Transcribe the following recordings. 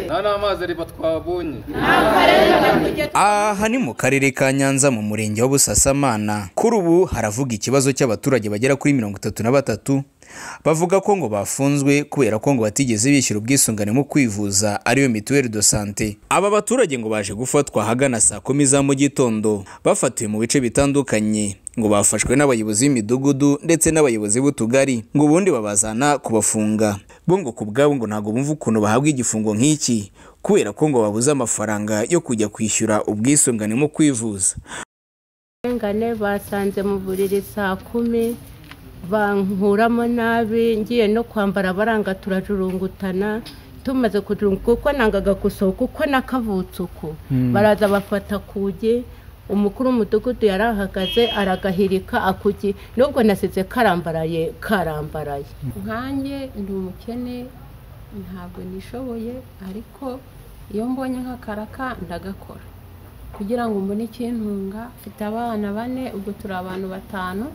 aha ni amazi ariba twabonye aha ni mu karere ka nyanza mu murenge wa busasamana kuri ubu haravuga ikibazo cy'abaturage bagera kuri mirongo itatu na batatu bavuga ko ngo bafunzwe kubera ko ngo batigeze bishyura ubwisungane mu kwivuza ariyo mituweli do sante aba baturage ngo baje gufatwa ahagana saa kumi za mu gitondo bafatiwe mu bice bitandukanye ngo bafashwe n'abayobozi b'imidugudu ndetse n'abayobozi b'utugari ngo ubundi babazana kubafunga bo ngo ku bwabo ngo ntabwo bumva ukuntu bahabwa igifungo nk'iki kubera ko ngo babuze amafaranga yo kujya kwishyura ubwisungane mu kwivuza ngane basanze mu buriri saa kumi bankuramo nabi ngiye no kwambara baranga turajurungutana tumaze kujurunguka kuko nangaga gusohoka uko nakavutse uku baraza bafata kugi umukuru w'umudugudu yarahagaze aragahirika akugi nubwo nasize karambaraye karambaraye nkanjye ndi umukene ntabwo nishoboye ariko iyo mbonye nk'akaraka ndagakora kugira ngo mbone ikintunga mfite abana bane ubwo turi abantu batanu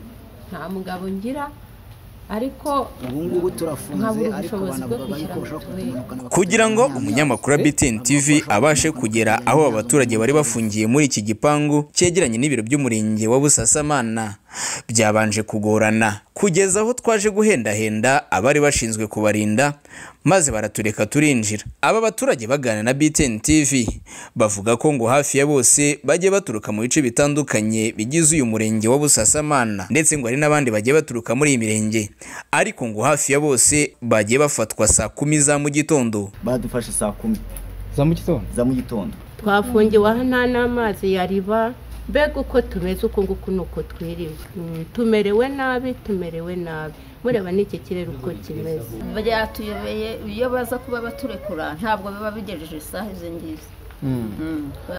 nta mugabo ngira ariko ubu ngubu turafunze Nkabura ariko ubushobozi abantu bwo babaye kwishyura kurushaho mituweli. kutunukana kugira ngo umunyamakuru wa BTN TV abashe kugera aho abaturage bari bafungiye muri iki gipangu cyegeranye n'ibiro by'umurenge wa Busasamana byabanje kugorana kugeza aho twaje guhendahenda abari bashinzwe kubarinda maze baratureka turinjira aba baturage baganira na BTN TV bavuga ko ngo hafi ya bose bajye baturuka mu bice bitandukanye bigize uyu murenge wa Busasamana ndetse ngo hari n'abandi bagiye baturuka muri iyi mirenge ariko ngo hafi ya bose bagiye bafatwa saa kumi za mu gitondo badufashe saa kumi za mu gitondo za mu gitondo twafungiwe aha nta n'amazi yariba mbega uko tumeze uku nguku ni uko twiriwe Mm, tumerewe nabi tumerewe nabi mureba n'iki kirere uko kimeze byatuyobeye iyo baza kuba baturekura ntabwo biba bigejeje isaha izo ngizo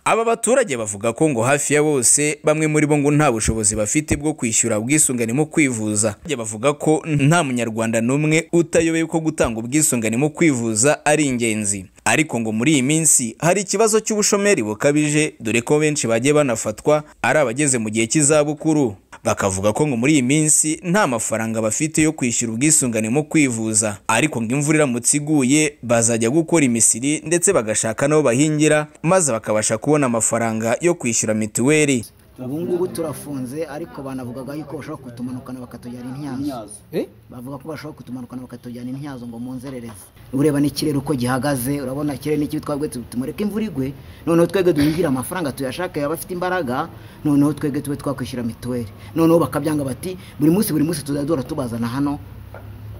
aba baturage bavuga ko ngo hafi ya bose bamwe muri bo ngo nta bushobozi bafite bwo kwishyura ubwisungane mu kwivuza bavuga ko nta munyarwanda n'umwe utayobeye ko gutanga ubwisungane mu kwivuza ari ingenzi ariko ngo muri iyi minsi hari ikibazo cy'ubushomeri bukabije dore ko benshi bagiye banafatwa ari abageze mu gihe cy'izabukuru bakavuga ko ngo muri iyi minsi nta mafaranga bafite yo kwishyura ubwisungane mu kwivuza ariko ngo imvura iramutse iguye bazajya gukora imisiri ndetse bagashaka n'aho bahingira maze bakabasha kubona amafaranga yo kwishyura mituweli ubu ngubu turafunze ariko banavugaga yuko bashobora kutumanukana bakatujyana imyazo bavuga ko bashobora kutumanukana bakatujyana imyazo ngo munzerereze ureba n'ikirere uko gihagaze urabona ikirere ni kibi twabwe tu- tumureke imvura igwe noneho twebwe duhingire amafaranga tuyashake baba bafite imbaraga noneho twebwe tube twakwishyura mituweli noneho bakabyanga bati buri munsi buri munsi tuzajya duhora tubazana hano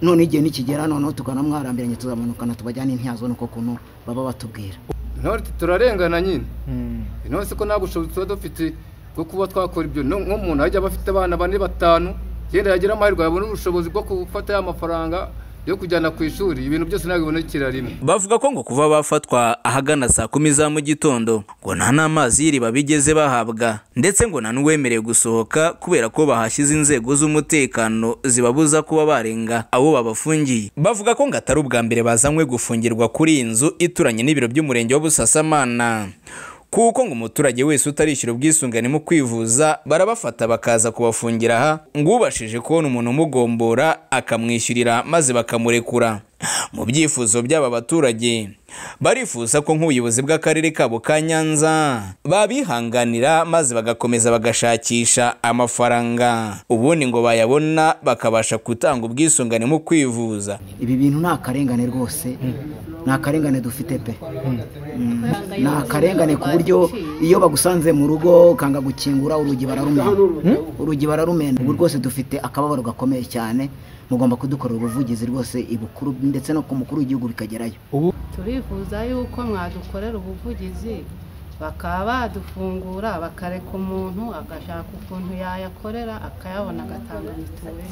none igihe nikigera noneho tukanamwarambiranye tuzamanukana tubajyana imyazo ni uko kuntu baba batubwira intore iti turarengana nyine intore si ko nta bushobozi tuba dufite bwo kuba twakora ibyo No- nk'umuntu ajya aba afite abana bane batanu yenda yagira amahirwe yabona ubushobozi bwo gufata ya mafaranga yo kujyana ku ishuri ibintu byose ntabwo bibonekera rimwe bavuga ko ngo kuva bafatwa ahagana saa kumi za mu gitondo ngo nta n'amazi y'iriba bigeze bahabwa ndetse ngo nta n'uwemerewe gusohoka kubera ko bahashyize inzego z'umutekano zibabuza kuba barenga abo babafungiye bavuga ko ngo atari ubwa mbere bazanywe gufungirwa kuri iyi nzu ituranye n'ibiro by'umurenge wa Busasamana kuko ngo umuturage wese utarishyura ubwisungane mu kwivuza barabafata bakaza kubafungira aha ngo ubashije kubona umuntu umugombora akamwishyurira maze bakamurekura mu byifuzo by'aba baturage barifuza ko nk'ubuyobozi bw'akarere kabo ka nyanza babihanganira maze bagakomeza bagashakisha amafaranga ubundi ngo bayabona bakabasha gutanga ubwisungane mu kwivuza ibi bintu ni akarengane rwose ni akarengane dufite pe Mm. ni akarengane ku buryo iyo bagusanze mu rugo ukanga gukingura urugi bararumena urugi bararumena ubu rwose dufite akababaro gakomeye cyane mugomba kudukorera ubuvugizi rwose ibukuru ndetse no ku mukuru w'igihugu bikagerayo turifuza yuko mwadukorera ubuvugizi bakaba badufungura bakareka umuntu agashaka ukuntu yayakorera akayabona agatanga mituweli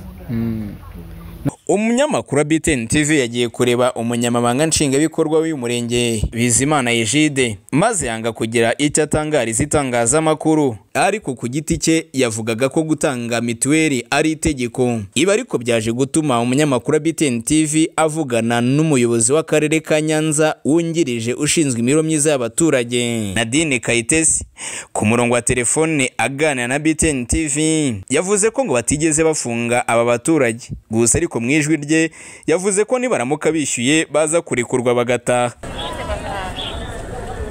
umunyamakuru wa BTN TV yagiye kureba umunyamabanga nshingwabikorwa w'uyu murenge Bizimana Egide maze yanga kugira icyo atangariza itangazamakuru ariko ku giti cye yavugaga ko gutanga mituweli ari itegeko ibi ariko byaje gutuma umunyamakuru wa BTN TV avugana n'umuyobozi w'akarere ka Nyanza wungirije ushinzwe imiro myiza y'abaturage Nadine Kayitesi ku murongo wa telefone aganira na BTN TV yavuze ko ngo batigeze bafunga aba baturage gusa ariko mu ijwi rye yavuze ko nibaramuka bishyuye baza kurekurwa bagataha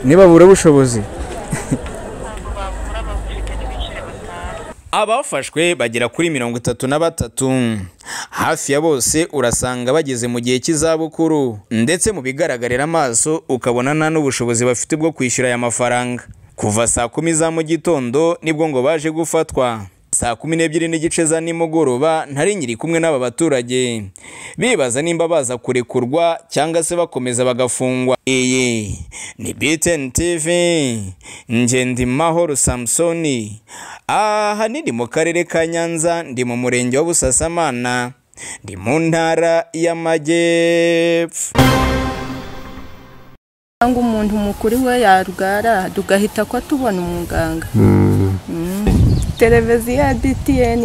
nibabura ubushobozi abafashwe bagera kuri mirongo itatu na batatu hafi ya bose urasanga bageze mu gihe cy'izabukuru ndetse mu bigaragarira amaso ukabona nta n'ubushobozi bafite bwo kwishyura aya mafaranga kuva saa kumi za mu gitondo nibwo ngo baje gufatwa saa kumi n'ebyiri n'igice za nimugoroba ntari nyiri kumwe n'aba baturage bibaza nimba baza kurekurwa cyangwa se bakomeza bagafungwa iyi ni btn tv ngendimahoro samusoni ahanini mu karere ka nyanza ndi mu murenge wa busasamana ndi mu ntara y'amajyepfo cyangwa umuntu mukuru we yarwara tugahita ko tubona umuganga televiziyo ya btn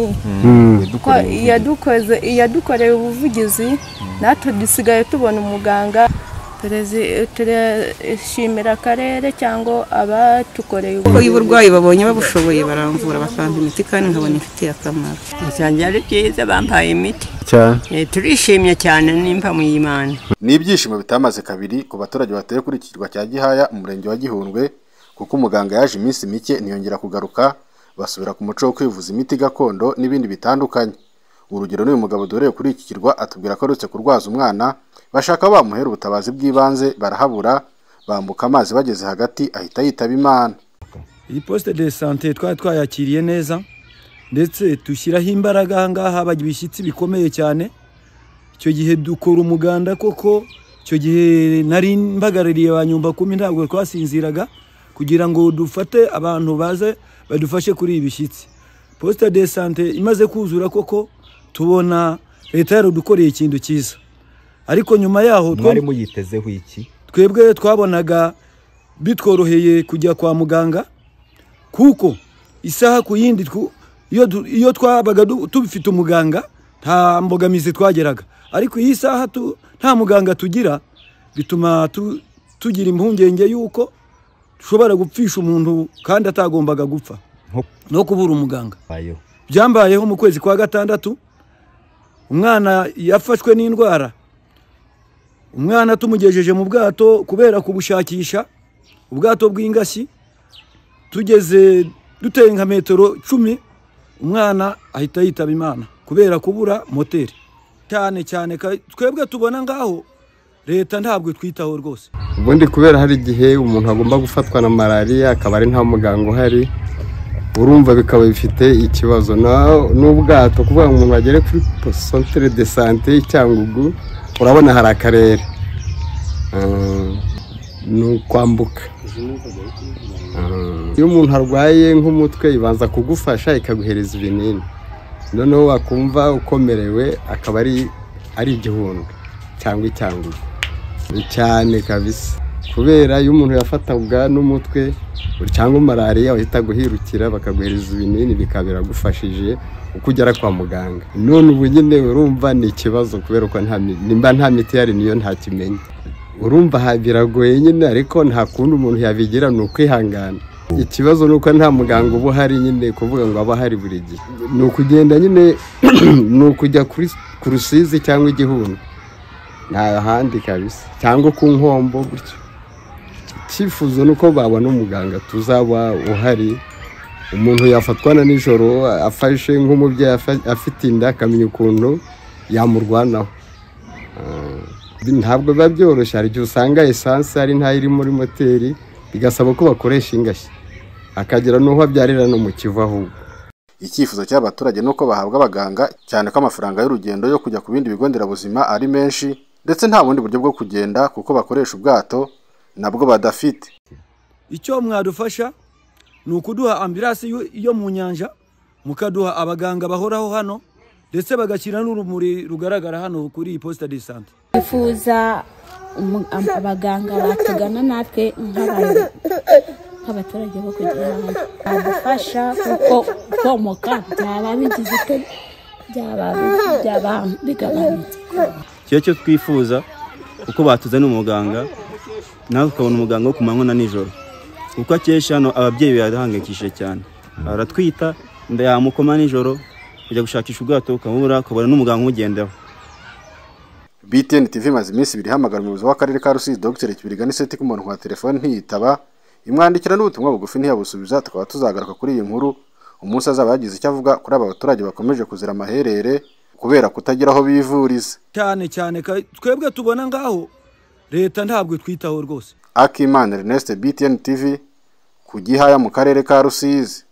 ko iyadukoze iyadukoreye ubuvugizi natwe dusigaye tubona umuganga Perezi- turashimira akarere cyangwa abatukoreye kuko iyo uburwayi babonye babushoboye baramvura bakampa imiti kandi nkabona ifitiye akamaro usanga ari byiza bampaye imiti Eh, turishimye cyane nimba mu y'imana ni ibyishimo bitamaze kabiri ku baturage batuye kuri iki kirwa cya gihaya umurenge wa gihundwe kuko umuganga yaje iminsi mike ntiyongera kugaruka basubira ku muco wo kwivuza imiti gakondo n'ibindi bitandukanye urugero n'uyu mugabo duhereye kuri iki kirwa atubwira ko arutse kurwaza umwana bashaka bamuhera ubutabazi bw'ibanze barahabura bambuka amazi bageze hagati ahita yitaba imana iyi posite de sante twari twayakiriye neza ndetse dushyiraho imbaraga aha ngaha haba ibishyitsi bikomeye cyane icyo gihe dukora umuganda koko icyo gihe nari mbagarariye ba nyumba kumi ntabwo twasinziraga kugira ngo dufate abantu baze badufashe kuri ibi bishyitsi posite de sante imaze kuzura koko tubona leta yarudukoreye ikintu cyiza ariko nyuma yaho two- mwari muyitezeho iki twebwe twabonaga bitworoheye kujya kwa muganga kuko isaha ku yindi twu- iyo du- iyo twabaga du- tubifite umuganga nta mbogamizi twageraga ariko iyi saha tu- nta muganga tugira bituma tu- tugira impungenge y'uko dushobora gupfisha umuntu kandi atagombaga gupfa no kubura umuganga byambayeho mu kwezi kwa gatandatu umwana yafashwe n'indwara umwana tumugejeje mu bwato kubera kubushakisha ubwato bw'ingashyi tugeze duteye nka metero cumi umwana ahita yitaba imana kubera kubura moteri cyane cyane ka- twebwe tubona ngaho leta ntabwo itwitaho rwose ubundi kubera hari igihe umuntu agomba gufatwa na malariya akaba ari nta muganga uhari urumva bikaba bifite ikibazo Na- n'ubwato kuvuga ngo umuntu agere kuri santere de sante y'icyangugu urabona hari akarere Ah, ni ukwambuka iyo umuntu arwaye nk'umutwe ibanza kugufasha ikaguhereza ibinini noneho wakumva ukomerewe akaba ari ari igihundwe cyangwa icyangugu ni cyane kabisa kubera iyo umuntu yafatwaga n'umutwe cyangwa malariya wahita guhirukira bakaguhereza ibinini bikaba biragufashije uko ugera kwa muganga none ubu nyine urumva ni ikibazo kubera ko nta mi- nimba nta miti yari niyo ntakimenya urumva aha biragoye nyine ariko nta kundi umuntu yabigira ni ukwihangana ikibazo ni uko nta muganga uba uhari nyine kuvuga ngo aba ahari buri gihe ni ukugenda nyine ni ukujya kuri ku rusizi cyangwa igihunda nta handi kabisa cyangwa ku nkombo gutyo icyifuzo ni uko babona umuganga tuzaba uhari umuntu yafatwa na nijoro afashe nk'umubyeyi afa- afite inda akamenya ukuntu yamurwanaho Ah, ntabwo biba byoroshye hari igihe usanga esanse ari ntayo iri muri moteri bigasaba ko bakoresha ingashyi akagera n'uho abyarira no mu kivu ahubwo icyifuzo cy'abaturage ni uko bahabwa abaganga cyane ko amafaranga y'urugendo yo kujya ku bindi bigo nderabuzima ari menshi ndetse nta bundi buryo bwo kugenda kuko bakoresha ubwato nabwo badafite icyo mwadufasha ni ukuduha ambirasi yo- yo mu nyanja mukaduha abaganga bahoraho hano ndetse bagashyira n'urumuri rugaragara hano kuri iyi posita de sante twifuza umu- am- abaganga batugana natwe nk'abantu nk'abaturage bo kugira ngo badufasha kuko komoka byaba bigize ute byaba byaba bigabanutse kiba cyo twifuza uko batuzana umuganga nawe ukabona umuganga wo ku manywa na nijoro kuko akesha hano ababyeyi birahangayikishije cyane aratwita inda yamukoma nijoro kujya gushakisha ubwato ukabura ukabona n'umuganga umugendaho btn tv imaze iminsi ibiri ihamagara umuyobozi w'akarere ka rusizi dr kibiriga n'iseti k'umuntu wa telefone ntiyitaba imwandikira n'ubutumwa bugufi ntiyabusubiza tukaba tuzagaruka kuri iyi nkuru umunsi azaba yagize icyo avuga kuri aba baturage bakomeje kuzira amaherere kubera kutagira aho bivuriza cyane cyane ka- twebwe tubona ngaho leta ntabwo itwitaho rwose akimana ernest btn tv ku gihaya mu karere ka rusizi